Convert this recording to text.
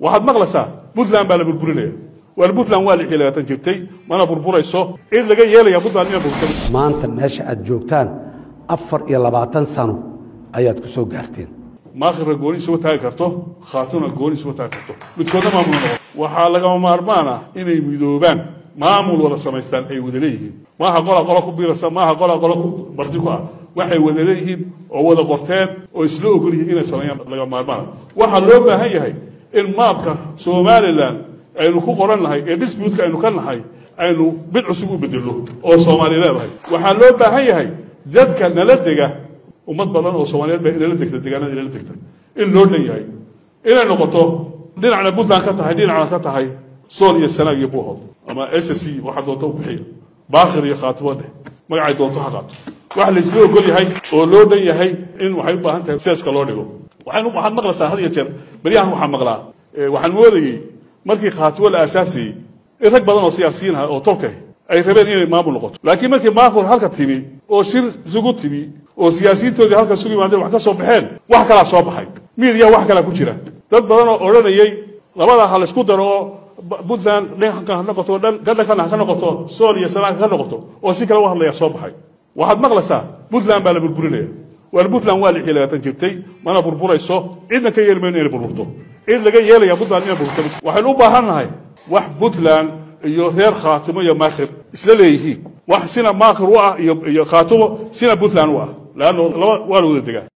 waxaad maqlaysaa puntland baa la burburinaya waar puntland waa lixii labaatan jirtay mana burburayso cid laga yeelaya puntland ina burburtay maanta meesha aad joogtaan afar iyo labaatan sano ayaad ku soo gaarteen maakhirna gooni isuma taagi karto khaatuna gooni isuma taagi karto midkoodna maamul noqon waxaa lagama maarmaan ah inay midoobaan maamul wada samaystaan ay wada leeyihiin maaha qola qolo ku biirasa maaha qola qolo ku barti ku ah waxay wada leeyihiin oo wada qorteen oo isla ogol yihiin inay sameeyaan laga maarmaana waxaa loo baahan yahay in maabka somalilan aynu ku qoran nahay ee disputka aynu ka nahay aynu mid cusub u bedelno oo soomaali leedahay waxaa loo baahan yahay dadka nala dega ummad badan oo soomaaliyeed baa inala degta deegaanada inala degta in loo dhan yahay inay noqoto dhinacna puntland ka tahay dhinacna ka tahay sool iyo sanaag iyo buuhood ama s c waxaa doonta u bixiya baakhir iyo khaatimo dheh magacay doonto ha qaato wax laysla ogol yahay oo loo dhan yahay in waxay u baahan tahay seeska loo dhigo waxaan waxaad maqlaysaa had iyo jeer beryahan waxaa maqlaa waxaan moodayey markii khaatimo la aasaasayey in rag badan oo siyaasiyiin ah oo tolkah ay rabeen inay maamul noqoto laakiin markii maamul halka timi oo shir isugu timi oo siyaasiyiintoodii halka isugu yimaadeen wax ka soo baxeen wax kalaa soo baxay miidiya wax kalaa ku jira dad badan oo odhanayey labadaa ha laysku daro oo puntland dhanka ha noqoto gadhankana ha ka noqoto sool iyo sanaag ha ka noqoto oo si kale u hadlaya soo baxay waxaad maqlaysaa puntland baa la burburinaya waar puntland waa lixii labaatan jirtay mana burburayso cidna ka yeeli mayno inay burburto cid laga yeelaya puntland inay burburto waxaynu u baahan nahay wax puntland iyo reer khaatimo iyo maakhir isla leeyihiin wax sina maakhir u ah iyo iyo khaatimo sina puntland u ah leanno laba waa la wada degaa